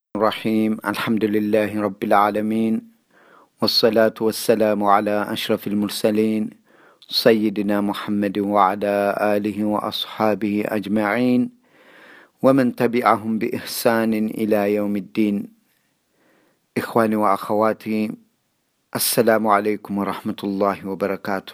الرحيم الحمد لله رب العالمين والصلاة والسلام على أشرف المرسلين سيدنا محمد وعلى آله وأصحابه أجمعين ومن تبعهم بإحسان إلى يوم الدين إخواني وأخواتي السلام عليكم ورحمة الله وبركاته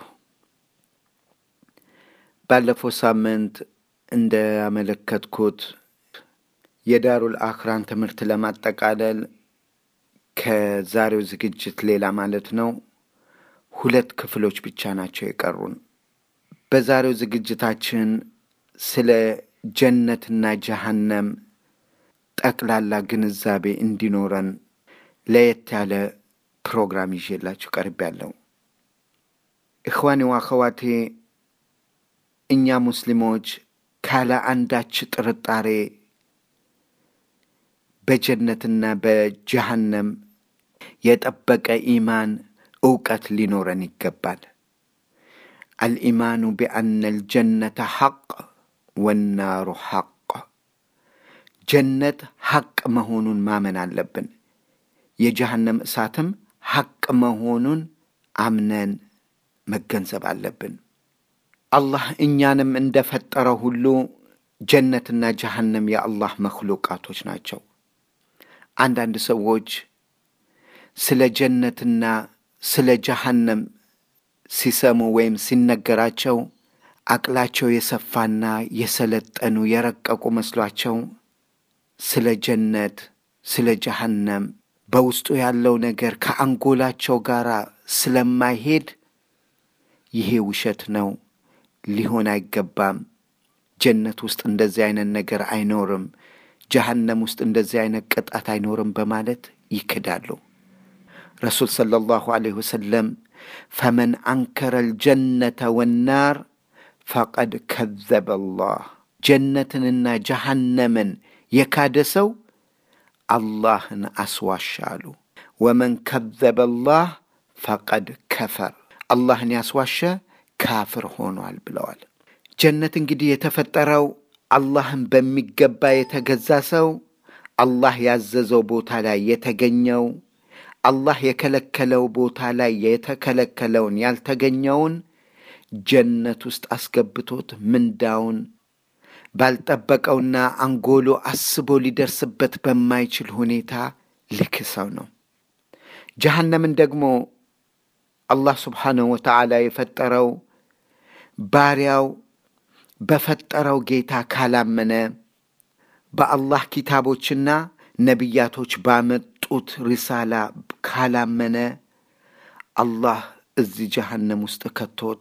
ባለፈው ሳምንት እንዳመለከትኩት የዳሩል አኽራን ትምህርት ለማጠቃለል ከዛሬው ዝግጅት ሌላ ማለት ነው ሁለት ክፍሎች ብቻ ናቸው የቀሩን። በዛሬው ዝግጅታችን ስለ ጀነትና ጀሃነም ጠቅላላ ግንዛቤ እንዲኖረን ለየት ያለ ፕሮግራም ይዤላችሁ ቀርብ ያለው እኽዋኔ ዋኸዋቴ እኛ ሙስሊሞች ካለ አንዳች ጥርጣሬ በጀነትና በጀሃነም የጠበቀ ኢማን እውቀት ሊኖረን ይገባል። አልኢማኑ ቢአነ ልጀነተ ሐቅ ወናሩ ሐቅ፣ ጀነት ሐቅ መሆኑን ማመን አለብን። የጀሃነም እሳትም ሐቅ መሆኑን አምነን መገንዘብ አለብን። አላህ እኛንም እንደፈጠረ ሁሉ ጀነትና ጀሃነም የአላህ መክሉቃቶች ናቸው። አንዳንድ ሰዎች ስለ ጀነትና ስለ ጀሃነም ሲሰሙ ወይም ሲነገራቸው አቅላቸው የሰፋና የሰለጠኑ የረቀቁ መስሏቸው ስለ ጀነት ስለ ጀሃነም በውስጡ ያለው ነገር ከአንጎላቸው ጋር ስለማይሄድ ይሄ ውሸት ነው፣ ሊሆን አይገባም፣ ጀነት ውስጥ እንደዚህ አይነት ነገር አይኖርም፣ ጀሃነም ውስጥ እንደዚህ አይነት ቅጣት አይኖርም በማለት ይክዳሉ። ረሱል ሰለላሁ ዐለይሂ ወሰለም ፈመን አንከረ ልጀነተ ወናር ፈቀድ ከዘበ አላህ፣ ጀነትንና ጀሃነምን የካደ ሰው አላህን አስዋሻ አሉ። ወመን ከዘበ አላህ ፈቀድ ከፈር፣ አላህን ያስዋሸ ካፍር ሆኗል ብለዋል። ጀነት እንግዲህ የተፈጠረው አላህን በሚገባ የተገዛ ሰው አላህ ያዘዘው ቦታ ላይ የተገኘው አላህ የከለከለው ቦታ ላይ የተከለከለውን ያልተገኘውን ጀነት ውስጥ አስገብቶት ምንዳውን ባልጠበቀውና አንጎሎ አስቦ ሊደርስበት በማይችል ሁኔታ ልክሰው ነው። ጀሃነምን ደግሞ አላህ ስብሓነሁ ወተዓላ የፈጠረው ባሪያው በፈጠረው ጌታ ካላመነ በአላህ ኪታቦችና ነቢያቶች ባመጡት ሪሳላ ካላመነ አላህ እዚህ ጀሃነም ውስጥ ከቶት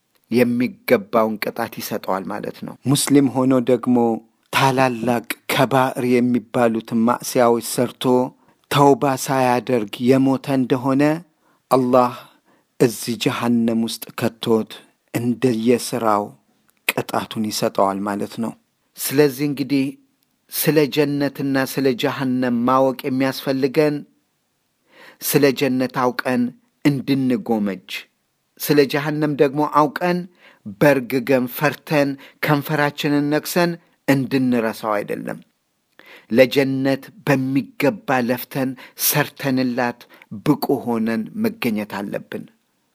የሚገባውን ቅጣት ይሰጠዋል ማለት ነው። ሙስሊም ሆኖ ደግሞ ታላላቅ ከባዕር የሚባሉትን ማዕስያዎች ሰርቶ ተውባ ሳያደርግ የሞተ እንደሆነ አላህ እዚህ ጀሃነም ውስጥ ከቶት እንደየስራው ቅጣቱን ይሰጠዋል ማለት ነው። ስለዚህ እንግዲህ ስለ ጀነትና ስለ ጀሃነም ማወቅ የሚያስፈልገን ስለ ጀነት አውቀን እንድንጎመጅ፣ ስለ ጀሃነም ደግሞ አውቀን በርግገን ፈርተን ከንፈራችንን ነክሰን እንድንረሳው አይደለም። ለጀነት በሚገባ ለፍተን ሰርተንላት ብቁ ሆነን መገኘት አለብን።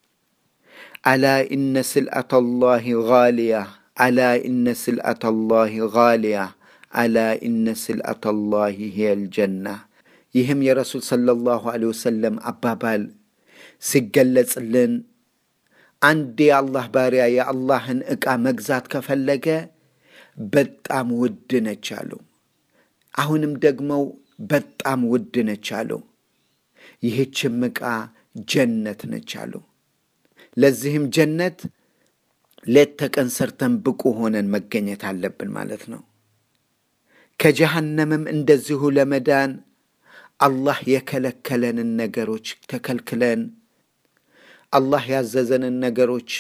አላ ኢነ ስልአተ ላሂ ጋሊያ አላ ኢነ ስልአተ ላሂ ጋሊያ አላ ኢነ ስልአተ ላሂ ሂየል ጀና። ይህም የረሱል ሰለላሁ ዐለይሂ ወሰለም አባባል ሲገለጽልን አንድ የአላህ ባሪያ የአላህን ዕቃ መግዛት ከፈለገ በጣም ውድ ነች አሉ። አሁንም ደግሞ በጣም ውድ ነች አሉ። ይህችም ዕቃ ጀነት ነች አሉ። ለዚህም ጀነት ሌት ተቀን ሰርተን ብቁ ሆነን መገኘት አለብን ማለት ነው። ከጀሃነምም እንደዚሁ ለመዳን አላህ የከለከለንን ነገሮች ተከልክለን አላህ ያዘዘንን ነገሮች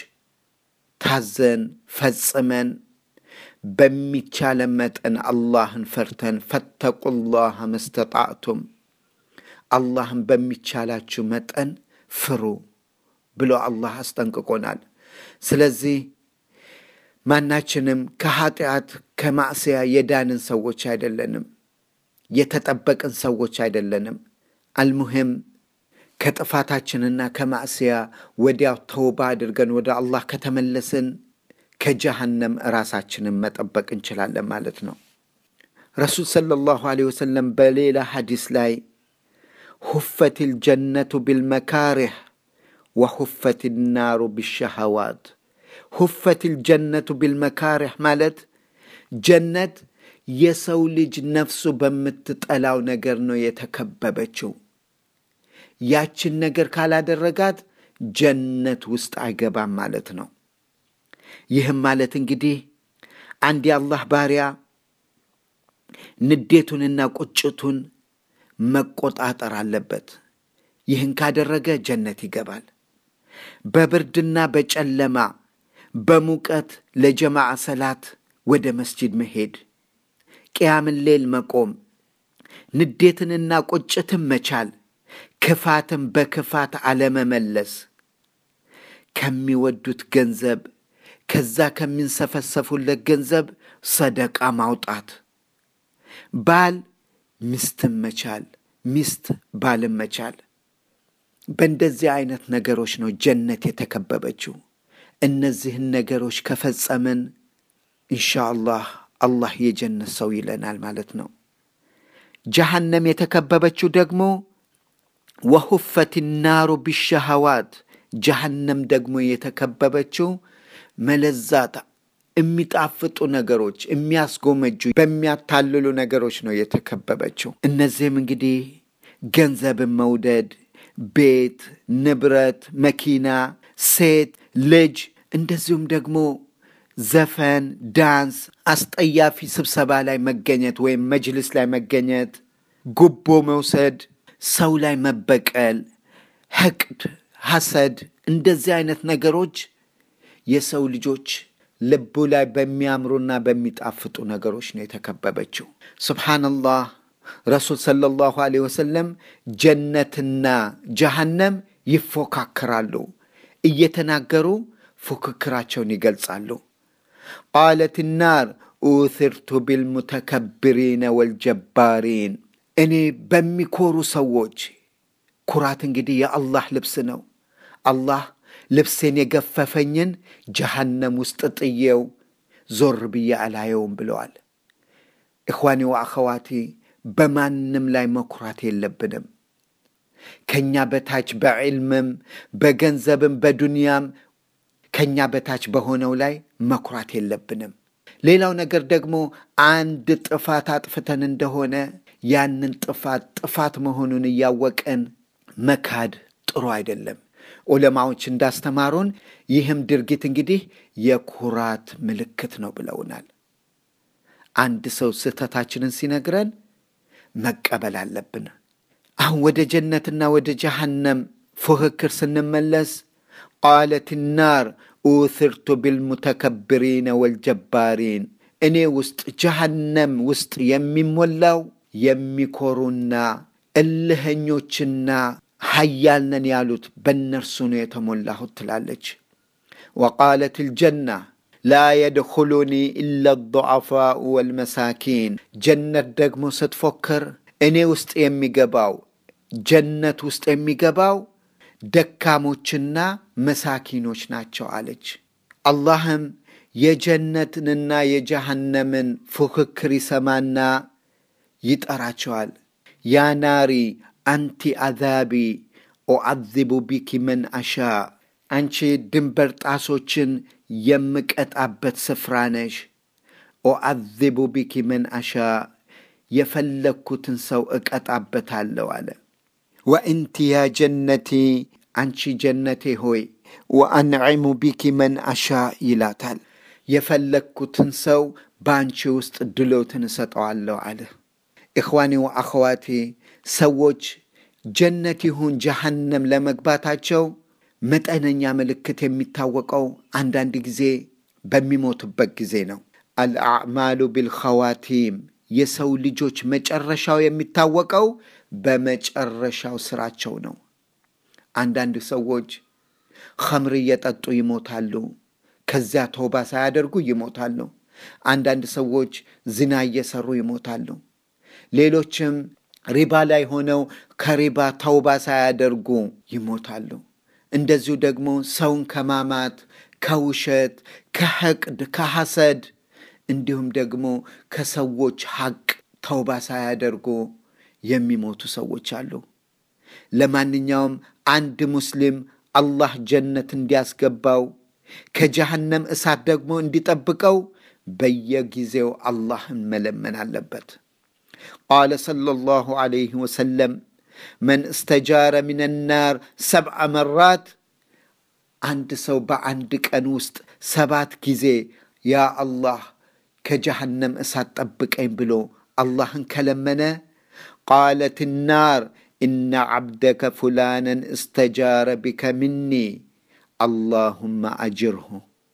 ታዘን ፈጽመን በሚቻለን መጠን አላህን ፈርተን ፈተቁላህ መስተጣዕቱም አላህን በሚቻላችሁ መጠን ፍሩ ብሎ አላህ አስጠንቅቆናል። ስለዚህ ማናችንም ከኃጢአት ከማዕስያ የዳንን ሰዎች አይደለንም። የተጠበቅን ሰዎች አይደለንም። አልሙሂም ከጥፋታችንና ከማዕስያ ወዲያው ተውባ አድርገን ወደ አላህ ከተመለስን ከጀሃነም ራሳችንን መጠበቅ እንችላለን ማለት ነው። ረሱል ሰለላሁ ዐለይሂ ወሰለም በሌላ ሐዲስ ላይ ሁፈት ልጀነቱ ቢልመካሪህ ወሁፈት ናሩ ቢሸሃዋት። ሁፈት ልጀነቱ ቢልመካሪህ ማለት ጀነት የሰው ልጅ ነፍሱ በምትጠላው ነገር ነው የተከበበችው። ያችን ነገር ካላደረጋት ጀነት ውስጥ አይገባም ማለት ነው። ይህም ማለት እንግዲህ አንድ የአላህ ባሪያ ንዴቱንና ቁጭቱን መቆጣጠር አለበት። ይህን ካደረገ ጀነት ይገባል። በብርድና በጨለማ በሙቀት ለጀማዓ ሰላት ወደ መስጂድ መሄድ፣ ቅያምን ሌል መቆም፣ ንዴትንና ቁጭትን መቻል፣ ክፋትን በክፋት አለመመለስ፣ ከሚወዱት ገንዘብ ከዛ ከሚንሰፈሰፉለት ገንዘብ ሰደቃ ማውጣት፣ ባል ሚስትን መቻል፣ ሚስት ባልን መቻል። በእንደዚህ አይነት ነገሮች ነው ጀነት የተከበበችው። እነዚህን ነገሮች ከፈጸምን ኢንሻአላህ አላህ የጀነት ሰው ይለናል ማለት ነው። ጀሃነም የተከበበችው ደግሞ ወሁፈት ናሩ ቢሸሃዋት፣ ጀሃነም ደግሞ የተከበበችው መለዛት የሚጣፍጡ ነገሮች፣ የሚያስጎመጁ በሚያታልሉ ነገሮች ነው የተከበበችው። እነዚህም እንግዲህ ገንዘብን መውደድ፣ ቤት፣ ንብረት፣ መኪና፣ ሴት፣ ልጅ እንደዚሁም ደግሞ ዘፈን፣ ዳንስ፣ አስጠያፊ ስብሰባ ላይ መገኘት ወይም መጅልስ ላይ መገኘት፣ ጉቦ መውሰድ፣ ሰው ላይ መበቀል፣ ሕቅድ፣ ሐሰድ እንደዚህ አይነት ነገሮች የሰው ልጆች ልቡ ላይ በሚያምሩና በሚጣፍጡ ነገሮች ነው የተከበበችው። ሱብሓነላህ ረሱል ሰለላሁ ዐለይሂ ወሰለም ጀነትና ጀሃነም ይፎካከራሉ እየተናገሩ ፉክክራቸውን ይገልጻሉ። ቃለት ናር ኡትርቱ ቢልሙተከብሪነ ወልጀባሪን፣ እኔ በሚኮሩ ሰዎች ኩራት እንግዲህ የአላህ ልብስ ነው። አላህ ልብሴን የገፈፈኝን ጀሃነም ውስጥ ጥዬው ዞር ብዬ አላየውም ብለዋል። እኽዋኒ ወአኸዋቲ በማንም ላይ መኩራት የለብንም። ከእኛ በታች በዕልምም በገንዘብም በዱንያም ከእኛ በታች በሆነው ላይ መኩራት የለብንም። ሌላው ነገር ደግሞ አንድ ጥፋት አጥፍተን እንደሆነ ያንን ጥፋት ጥፋት መሆኑን እያወቅን መካድ ጥሩ አይደለም። ዑለማዎች እንዳስተማሩን ይህም ድርጊት እንግዲህ የኩራት ምልክት ነው ብለውናል። አንድ ሰው ስህተታችንን ሲነግረን መቀበል አለብን። አሁን ወደ ጀነትና ወደ ጀሃነም ፉክክር ስንመለስ ቃለት ናር ኡትርቱ ቢልሙተከብሪነ ወልጀባሪን፣ እኔ ውስጥ ጀሃነም ውስጥ የሚሞላው የሚኮሩና እልኸኞችና ሀያል ነን ያሉት በእነርሱ ነው የተሞላሁት ትላለች። ወቃለት ልጀና ላ የድኹሉኒ ኢላ ዱዓፋኡ ወልመሳኪን፣ ጀነት ደግሞ ስትፎክር እኔ ውስጥ የሚገባው ጀነት ውስጥ የሚገባው ደካሞችና መሳኪኖች ናቸው አለች። አላህም የጀነትንና የጀሃነምን ፉክክር ይሰማና ይጠራቸዋል። ያ ናሪ አንቲ አዛቢ ኦዓዚቡ ቢኪ መን አሻ፣ አንቺ ድንበር ጣሶችን የምቀጣበት ስፍራ ነሽ። ኦዓዚቡ ቢኪ መን አሻ፣ የፈለግኩትን ሰው እቀጣበታለሁ አለ። ወእንቲ ያ ጀነቲ፣ አንቺ ጀነቴ ሆይ ወአንዒሙ ቢኪ መን አሻ ይላታል። የፈለግኩትን ሰው በአንቺ ውስጥ ድሎትን እሰጠዋለሁ አለ። ኢኽዋኒ ወአኸዋቴ ሰዎች ጀነት ይሁን ጀሃነም ለመግባታቸው መጠነኛ ምልክት የሚታወቀው አንዳንድ ጊዜ በሚሞቱበት ጊዜ ነው። አልአዕማሉ ቢልኸዋቲም የሰው ልጆች መጨረሻው የሚታወቀው በመጨረሻው ስራቸው ነው። አንዳንድ ሰዎች ኸምር እየጠጡ ይሞታሉ። ከዚያ ተውባ ሳያደርጉ ይሞታሉ። አንዳንድ ሰዎች ዝና እየሰሩ ይሞታሉ። ሌሎችም ሪባ ላይ ሆነው ከሪባ ተውባ ሳያደርጉ ይሞታሉ። እንደዚሁ ደግሞ ሰውን ከማማት፣ ከውሸት፣ ከሐቅድ፣ ከሐሰድ እንዲሁም ደግሞ ከሰዎች ሐቅ ተውባ ሳያደርጉ የሚሞቱ ሰዎች አሉ። ለማንኛውም አንድ ሙስሊም አላህ ጀነት እንዲያስገባው ከጀሃነም እሳት ደግሞ እንዲጠብቀው በየጊዜው አላህን መለመን አለበት። ቃለ ሰለላሁ ዐለይሂ ወሰለም መን እስተጃረ ሚን ናር ሰብዐ መራት አንድ ሰው በአንድ ቀን ውስጥ ሰባት ጊዜ ያ አላህ ከጀሃነም እሳት ጠብቀኝ ብሎ አላህን ከለመነ ቃለት ናር ኢነ ዓብደከ ፉላነን እስተጃረ ቢከ ምኒ አላሁመ አጅርሁ።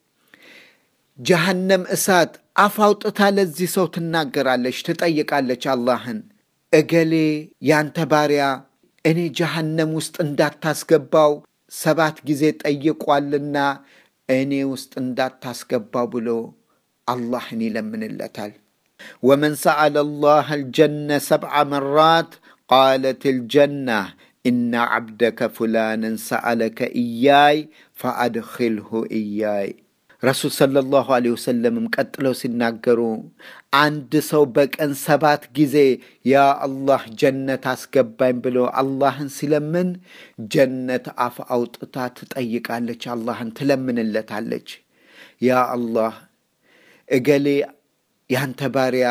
ጀሃነም እሳት አፍ አውጥታ ለዚህ ሰው ትናገራለች፣ ትጠይቃለች አላህን እገሌ ያንተ ባሪያ እኔ ጀሃነም ውስጥ እንዳታስገባው ሰባት ጊዜ ጠይቋልና እኔ ውስጥ እንዳታስገባው ብሎ አላህን ይለምንለታል። ወመን ሰአለ አላህ አልጀነ ሰብዐ መራት ቃለት ልጀና ኢነ ዓብደከ ፉላንን ሰአለከ እያይ ፈአድኪልሁ እያይ። ረሱል ሰለላሁ ዐለይሂ ወሰለምም ቀጥለው ሲናገሩ አንድ ሰው በቀን ሰባት ጊዜ ያ አላህ ጀነት አስገባኝ ብሎ አላህን ሲለምን ጀነት አፍ አውጥታ ትጠይቃለች፣ አላህን ትለምንለታለች። ያ አላህ እገሌ ያንተ ባሪያ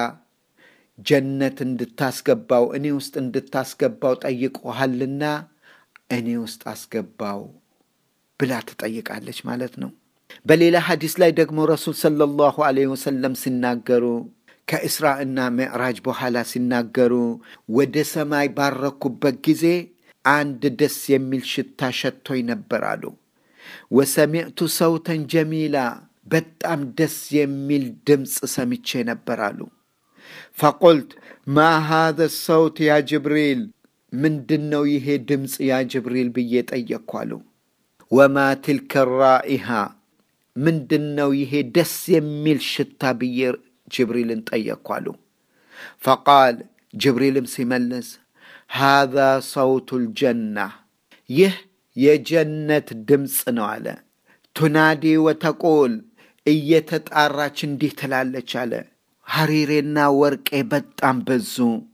ጀነት እንድታስገባው እኔ ውስጥ እንድታስገባው ጠይቆሃልና እኔ ውስጥ አስገባው ብላ ትጠይቃለች ማለት ነው። በሌላ ሐዲስ ላይ ደግሞ ረሱል ሰለላሁ ዐለይሂ ወሰለም ሲናገሩ ከእስራእና ምዕራጅ በኋላ ሲናገሩ ወደ ሰማይ ባረኩበት ጊዜ አንድ ደስ የሚል ሽታ ሸቶኝ ነበር አሉ። ወሰሚዕቱ ሰውተን ጀሚላ በጣም ደስ የሚል ድምፅ ሰምቼ ነበር አሉ። ፈቁልት ማ ሃዘ ሰውት ያ ጅብሪል፣ ምንድን ነው ይሄ ድምፅ ያ ጅብሪል ብዬ ጠየቅኩ አሉ። ወማ ትልከ ራኢሃ ምንድን ነው ይሄ ደስ የሚል ሽታ ብዬ ጅብሪልን ጠየቅኩ አሉ። ፈቃል ጅብሪልም ሲመልስ ሃዛ ሰውቱ ልጀና ይህ የጀነት ድምፅ ነው አለ። ቱናዲ ወተቁል እየተጣራች እንዲህ ትላለች አለ። ሐሪሬና ወርቄ በጣም በዙ፣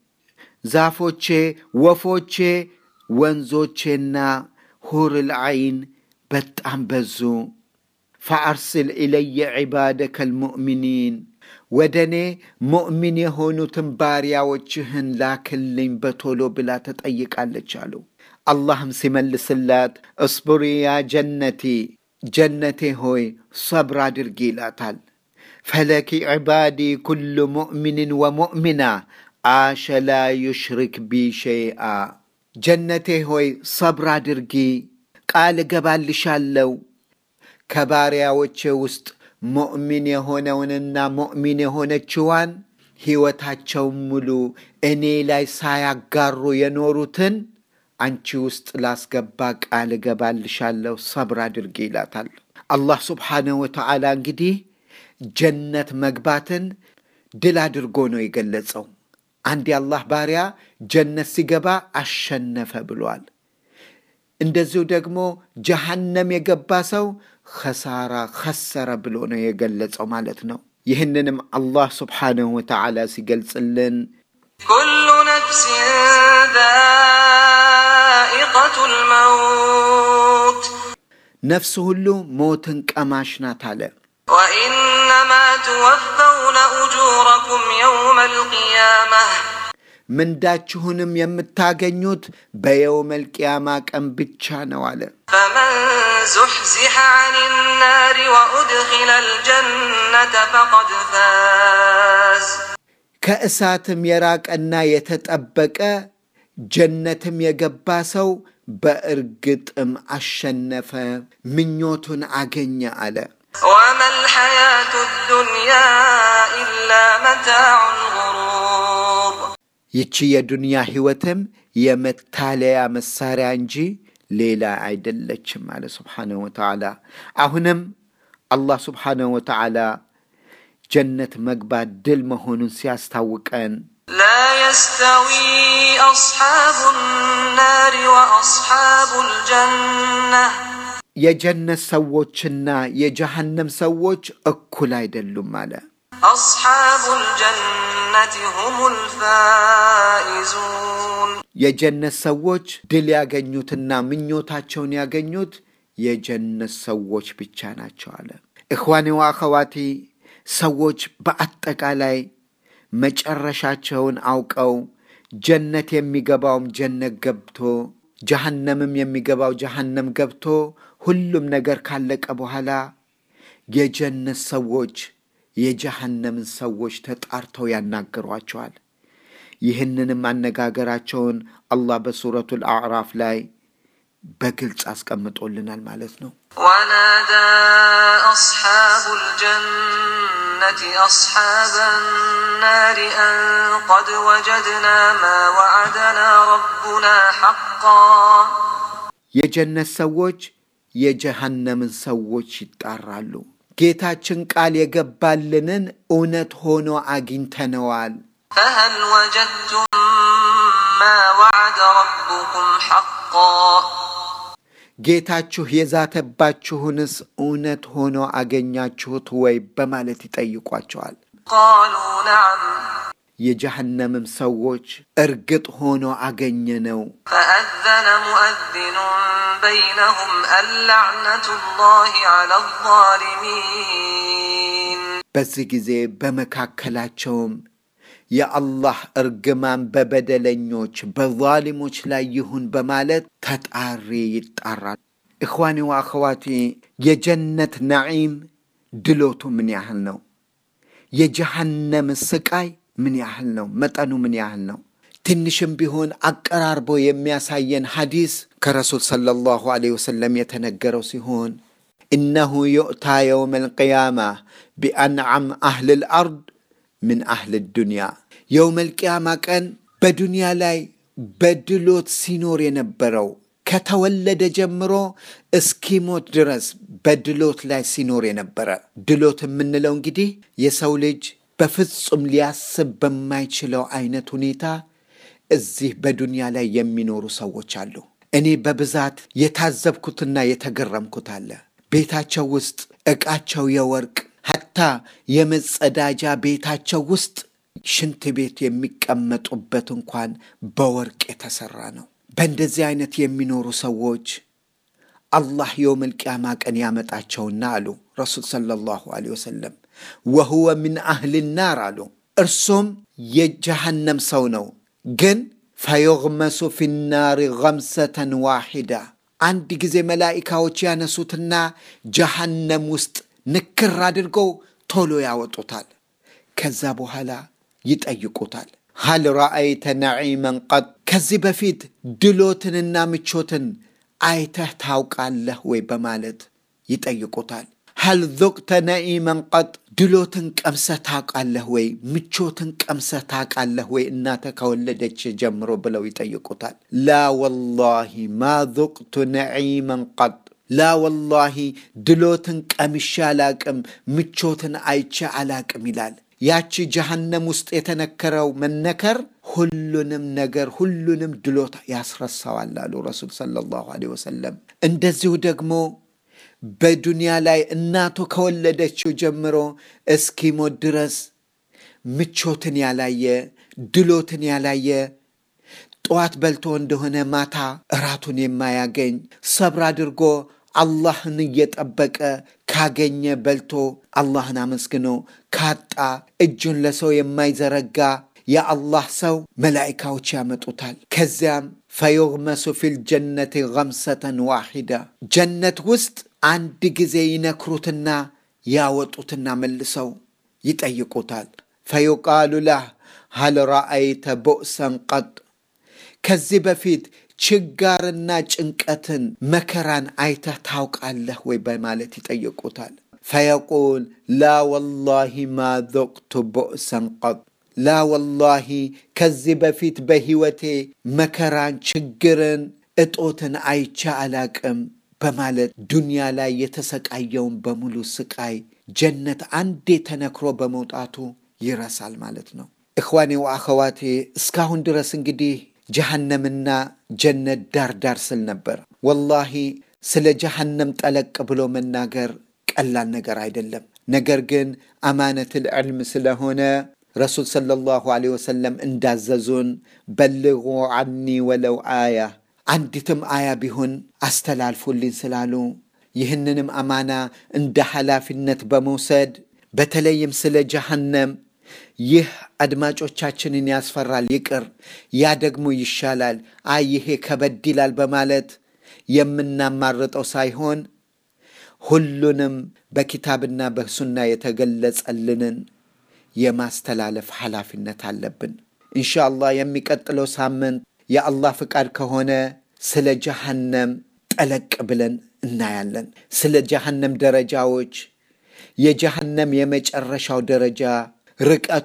ዛፎቼ፣ ወፎቼ፣ ወንዞቼና ሁርል ዐይን በጣም በዙ። ፈአርስል ኢለየ ዒባደከ ልሙእሚኒን ወደ እኔ ሙእሚን የሆኑትን ባሪያዎችህን ላክልኝ በቶሎ ብላ ተጠይቃለች አሉ። አላህም ሲመልስላት እስቡሪ ያ ጀነቲ ጀነቴ ሆይ ሰብር አድርጊ ይላታል። ፈለኪ ዒባዲ ኩሉ ሙእሚንን ወሙእሚና አሸ ላ ዩሽሪክ ቢ ሸይአ ጀነቴ ሆይ ሰብር አድርጊ፣ ቃል እገባልሻለው ከባሪያዎቼ ውስጥ ሙእሚን የሆነውንና ሙእሚን የሆነችዋን ሕይወታቸውን ሙሉ እኔ ላይ ሳያጋሩ የኖሩትን አንቺ ውስጥ ላስገባ ቃል እገባልሻለሁ፣ ሰብር አድርጊ ይላታል። አላህ ስብሓነሁ ወተዓላ እንግዲህ ጀነት መግባትን ድል አድርጎ ነው የገለጸው። አንድ የአላህ ባሪያ ጀነት ሲገባ አሸነፈ ብሏል። እንደዚሁ ደግሞ ጀሃነም የገባ ሰው ኸሳራ ኸሰረ ብሎ ነው የገለጸው ማለት ነው። ይህንንም አላህ ስብሓነሁ ወተዓላ ሲገልጽልን ኩሉ ነፍሲን ዛኢቀቱ ልመውት ነፍስ ሁሉ ሞትን ቀማሽ ናት አለ። ወኢነማ ትወፈውነ ኡጁረኩም የውመ ልቅያመህ ምንዳችሁንም የምታገኙት በየውመል ቂያማ ቀን ብቻ ነው አለ። ፈመን ዙሕዚሐ ዐን ናሪ ወኡድኺለ ልጀነተ ፈቀድ ፋዝ ከእሳትም የራቀና የተጠበቀ ጀነትም የገባ ሰው በእርግጥም አሸነፈ፣ ምኞቱን አገኘ አለ። ወማ ልሐያቱ ዱንያ ኢላ መታዑ ልጉሩር ይቺ የዱንያ ሕይወትም የመታለያ መሳሪያ እንጂ ሌላ አይደለችም አለ ስብሓነሁ ወተዓላ። አሁንም አላህ ስብሓነሁ ወተዓላ ጀነት መግባት ድል መሆኑን ሲያስታውቀን لا يستوي أصحاب النار وأصحاب الجنة የጀነት ሰዎችና የጀሃነም ሰዎች እኩል አይደሉም አለ። أصحاب الجنة هم الفائزون የጀነት ሰዎች ድል ያገኙትና ምኞታቸውን ያገኙት የጀነት ሰዎች ብቻ ናቸው አለ። እኽዋኔ ወአኸዋቲ ሰዎች በአጠቃላይ መጨረሻቸውን አውቀው ጀነት የሚገባውም ጀነት ገብቶ ጀሃነምም የሚገባው ጀሃነም ገብቶ ሁሉም ነገር ካለቀ በኋላ የጀነት ሰዎች የጀሃነምን ሰዎች ተጣርተው ያናግሯቸዋል። ይህንንም አነጋገራቸውን አላህ በሱረቱል አዕራፍ ላይ በግልጽ አስቀምጦልናል ማለት ነው። ونادى أصحاب الجنة أصحاب النار أن قد وجدنا ما وعدنا ربنا حقا የጀነት ሰዎች የጀሃነምን ሰዎች ይጣራሉ። ጌታችን ቃል የገባልንን እውነት ሆኖ አግኝተነዋል። فهل وجدتم ما وعد ربكم حقا ጌታችሁ የዛተባችሁንስ እውነት ሆኖ አገኛችሁት ወይ በማለት ይጠይቋቸዋል። قالوا نعم የጀሃነምም ሰዎች እርግጥ ሆኖ አገኘነው። فأذن مؤذن بينهم اللعنة الله على الظالمين በዚህ ጊዜ በመካከላቸውም የአላህ እርግማን በበደለኞች በዛሊሞች ላይ ይሁን በማለት ተጣሪ ይጣራል። እኽዋኒ ወአኸዋቲ የጀነት ነዒም ድሎቱ ምን ያህል ነው? የጀሃነም ስቃይ ምን ያህል ነው? መጠኑ ምን ያህል ነው? ትንሽም ቢሆን አቀራርቦ የሚያሳየን ሐዲስ ከረሱል ሰለላሁ ዐለይሂ ወሰለም የተነገረው ሲሆን ኢነሁ ዩእታ የውም አልቅያማ ቢአንዓም አህል ልአርድ ምን አህል ዱንያ የውም አልቅያማ ቀን በዱንያ ላይ በድሎት ሲኖር የነበረው ከተወለደ ጀምሮ እስኪሞት ድረስ በድሎት ላይ ሲኖር የነበረ ድሎት የምንለው እንግዲህ የሰው ልጅ በፍጹም ሊያስብ በማይችለው አይነት ሁኔታ እዚህ በዱንያ ላይ የሚኖሩ ሰዎች አሉ። እኔ በብዛት የታዘብኩትና የተገረምኩት አለ። ቤታቸው ውስጥ ዕቃቸው የወርቅ ሀታ የመጸዳጃ ቤታቸው ውስጥ ሽንት ቤት የሚቀመጡበት እንኳን በወርቅ የተሰራ ነው። በእንደዚህ አይነት የሚኖሩ ሰዎች አላህ የውመል ቂያማ ቀን ያመጣቸውና አሉ ረሱል ሰለላሁ ዐለይሂ ወሰለም ወሁወ ምን አህል ናር አሉ። እርሱም የጀሃነም ሰው ነው፣ ግን ፈዩግመሱ ፊናሪ ገምሰተን ዋሂዳ አንድ ጊዜ መላኢካዎች ያነሱትና ጀሃነም ውስጥ ንክር አድርገው ቶሎ ያወጡታል። ከዛ በኋላ ይጠይቁታል። ሀል ረአይተ ነዒመን ቀጥ ከዚህ በፊት ድሎትንና ምቾትን አይተህ ታውቃለህ ወይ በማለት ይጠይቁታል። ሀል ذقተ ነዒመን ቀጥ ድሎትን ቀምሰህ ታውቃለህ ወይ? ምቾትን ቀምሰህ ታውቃለህ ወይ? እናተ ከወለደች ጀምሮ ብለው ይጠይቁታል። ላ ወላሂ ማ ذقቱ ነዒመን ቀጥ ላ ወላሂ ድሎትን ቀምሼ አላቅም፣ ምቾትን አይቼ አላቅም ይላል። ያቺ ጀሃነም ውስጥ የተነከረው መነከር ሁሉንም ነገር ሁሉንም ድሎት ያስረሳዋል አሉ ረሱል ሰለላሁ ዐለይሂ ወሰለም። እንደዚሁ ደግሞ በዱንያ ላይ እናቱ ከወለደችው ጀምሮ እስኪሞት ድረስ ምቾትን ያላየ ድሎትን ያላየ ጠዋት በልቶ እንደሆነ ማታ እራቱን የማያገኝ ሰብር አድርጎ አላህን እየጠበቀ ካገኘ በልቶ አላህን አመስግኖ ካጣ እጁን ለሰው የማይዘረጋ የአላህ ሰው መላኢካዎች ያመጡታል። ከዚያም ፈዩግመሱ ፊል ጀነቲ ገምሰተን ዋሂዳ ጀነት ውስጥ አንድ ጊዜ ይነክሩትና ያወጡትና መልሰው ይጠይቁታል። ፈዩቃሉ ላህ ሀል ረአይተ ቦእሰን ቀጥ ከዚህ በፊት ችጋርና ጭንቀትን መከራን አይተህ ታውቃለህ ወይ በማለት ይጠይቁታል። ፈየቁል ላ ወላሂ ማ ذقቱ ቦእሰን ቀጥ ላ ወላሂ ከዚህ በፊት በሕይወቴ መከራን፣ ችግርን፣ እጦትን አይቼ አላቅም በማለት ዱንያ ላይ የተሰቃየውን በሙሉ ስቃይ ጀነት አንዴ ተነክሮ በመውጣቱ ይረሳል ማለት ነው። እኽዋኔ ወአኸዋቴ እስካሁን ድረስ እንግዲህ ጀሃነምና ጀነት ዳር ዳር ስል ነበር። ወላሂ ስለ ጀሃነም ጠለቅ ብሎ መናገር ቀላል ነገር አይደለም። ነገር ግን አማነትል ዕልም ስለሆነ ረሱል ሰለላሁ ዐለይሂ ወሰለም እንዳዘዙን በልጉ ዐኒ ወለው አያ አንዲትም አያ ቢሆን አስተላልፉልኝ ስላሉ ይህንንም አማና እንደ ኃላፊነት በመውሰድ በተለይም ስለ ጀሃነም ይህ አድማጮቻችንን ያስፈራል፣ ይቅር፣ ያ ደግሞ ይሻላል፣ አይ ይሄ ከበድ ይላል በማለት የምናማርጠው ሳይሆን ሁሉንም በኪታብና በሱና የተገለጸልንን የማስተላለፍ ኃላፊነት አለብን። ኢንሻአላህ የሚቀጥለው ሳምንት የአላህ ፍቃድ ከሆነ ስለ ጀሃነም ጠለቅ ብለን እናያለን። ስለ ጀሃነም ደረጃዎች፣ የጀሃነም የመጨረሻው ደረጃ ርቀቱ፣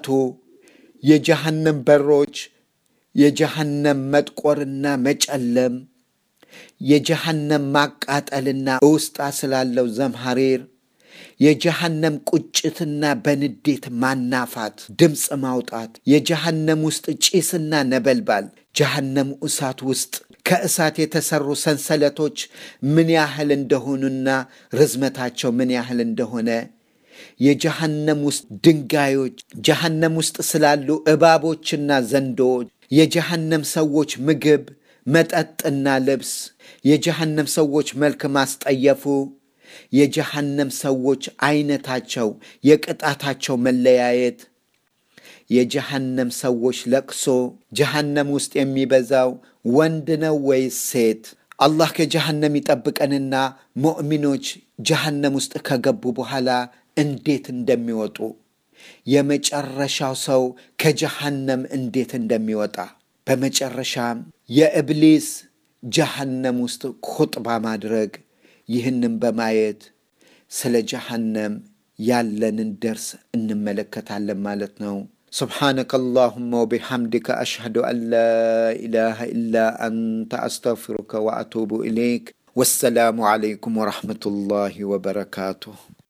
የጀሃነም በሮች፣ የጀሃነም መጥቆርና መጨለም፣ የጀሃነም ማቃጠልና ውስጣ ስላለው ዘምሐሪር፣ የጀሃነም ቁጭትና በንዴት ማናፋት፣ ድምፅ ማውጣት፣ የጀሃነም ውስጥ ጭስና ነበልባል፣ ጀሃነም እሳት ውስጥ ከእሳት የተሰሩ ሰንሰለቶች ምን ያህል እንደሆኑና ርዝመታቸው ምን ያህል እንደሆነ የጀሃነም ውስጥ ድንጋዮች፣ ጀሃነም ውስጥ ስላሉ እባቦችና ዘንዶዎች፣ የጀሃነም ሰዎች ምግብ፣ መጠጥና ልብስ፣ የጀሃነም ሰዎች መልክ ማስጠየፉ፣ የጀሃነም ሰዎች አይነታቸው፣ የቅጣታቸው መለያየት፣ የጀሃነም ሰዎች ለቅሶ፣ ጀሃነም ውስጥ የሚበዛው ወንድ ነው ወይስ ሴት? አላህ ከጀሃነም ይጠብቀንና ሙእሚኖች ጀሃነም ውስጥ ከገቡ በኋላ እንዴት እንደሚወጡ የመጨረሻው ሰው ከጀሃነም እንዴት እንደሚወጣ በመጨረሻም የእብሊስ ጀሃነም ውስጥ ኹጥባ ማድረግ ይህንም በማየት ስለ ጀሃነም ያለንን ደርስ እንመለከታለን ማለት ነው። سبحانك اللهم وبحمدك أشهد أن لا إله إلا أنت أستغفرك وأتوب إليك والسلام عليكم ورحمة الله وبركاته